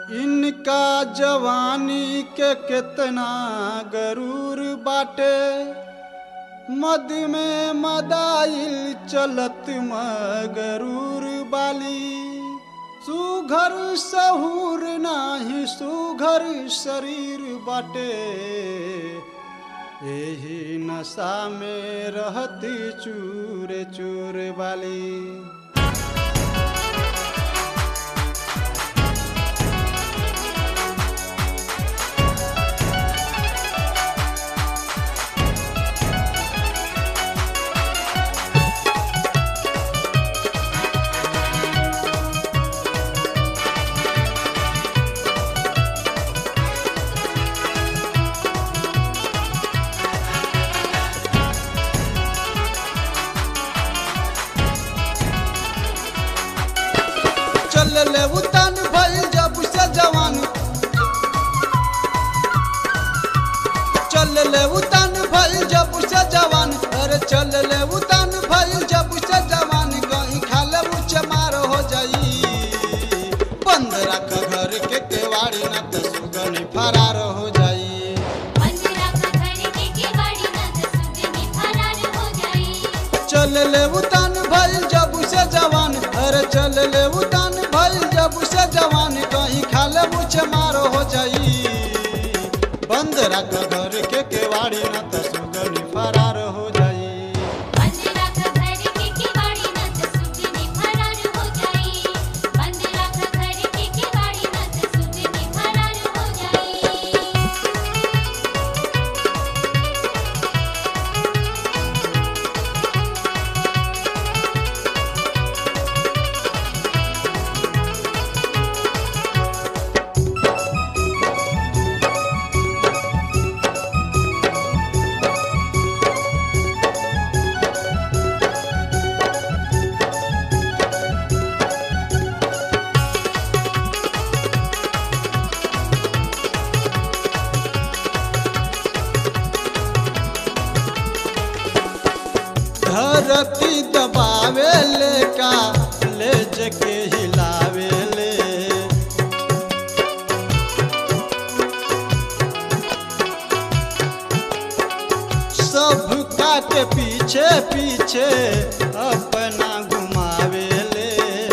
इनका जवानी के कितना गरूर बाटे मद में मदाइल चलत मगरूर बाली सुघर सहूर नाही सुघर शरीर बाटे एही नशा में रहती चूर चूर वाली चल ले उतान भइल जब से जवान चल ले उतान भइल जब से जवान अरे चल ले उतान भइल जब से जवान कहीं खाले मुझ मार हो जाई बंद रख घर के केवाड़ी न तो सुगनी फरार हो जाई बंद रख घर के केवाड़ी न त सुगनी फरार हो जाई चल ले उतान भइल जब से जवान अरे चल ले उतान भइल जब से जवान कहीं खाले मुझ मार हो जाई बंद रख घर के केवाड़ी न तो सुगनी फरार हो जाई बंद रख घर के केवाड़ी न त सुगनी फरार हो जाई बंद रख घर के केवाड़ी न त सुगनी फरार हो जाई धरती दबावे ले का ले जके हिलावे ले सब काटे पीछे पीछे अपना घुमावे ले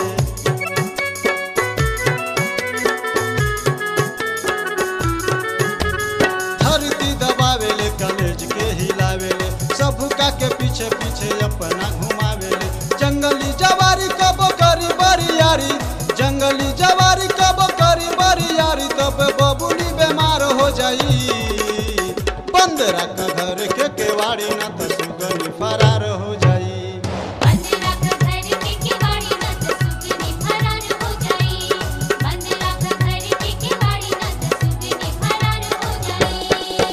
धरती दबावे ले कलेज के हिलावे ले सब का के पीछे पीछे अपना घुमावे ले जंगली जवारी कब करी बरियारी जंगली जवारी कब करी बरियारी तब बबुली बीमार हो जाई बंद रख घर के केवाड़ी ना तो सुगनी फरार हो जाई बंद रख घर के केवाड़ी न त सुगनी फरार हो जाई बंद रख घर के केवाड़ी न त सुगनी फरार हो जाई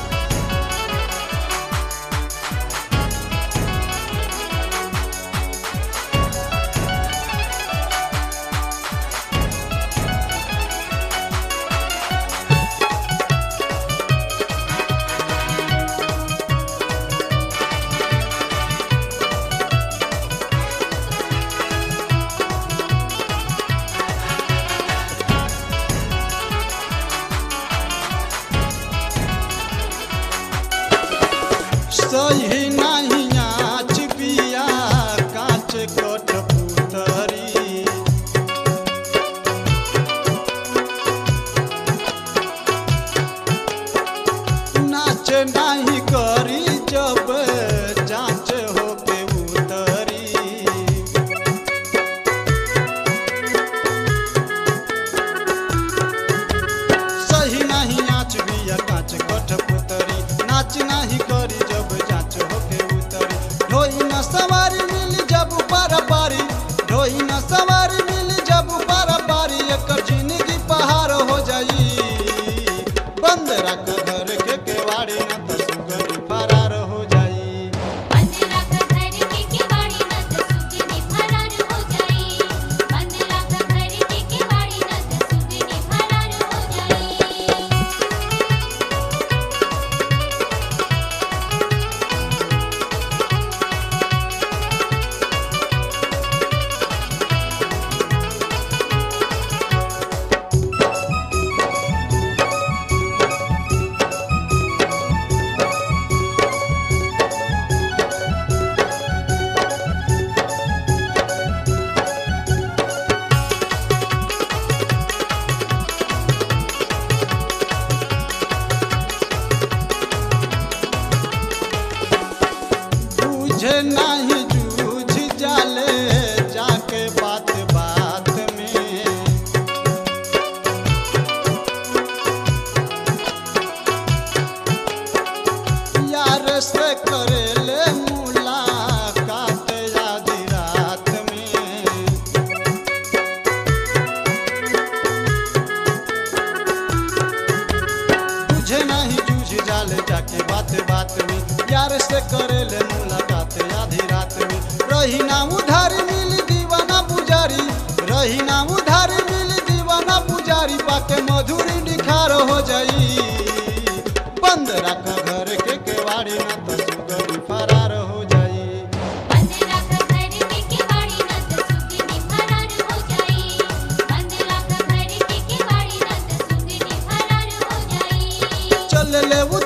सही नहीं आँच बिया कांच कठ पुतरी नाच नहीं करी जब जांच होके उतरी सही नहीं नाच बिया कांच कठ पुतरी नाच नहीं करी जब जांच होके उतरी ढोई न सवारी मिली जब पारा पारी ढोई न सवारी मिली जब पारा पारी एकर जिंदगी पहाड़ हो जाई बंद रख घर के केवाड़ी न तो के बात बात में यार से करेले मुलाकात आधी रात में रही ना उधारी मिली दीवाना पुजारी रही ना उधारी मिली दीवाना पुजारी पाके मधुरी निखार हो जाई बंद रख घर के केवाड़ी ना तो सुगरी फरार हो जाई बंद राख घर के केवाड़ी न त सुगनी फरार हो जाई बंद राख घर के केवाड़ी न त सुगनी फरार हो जाई चल ले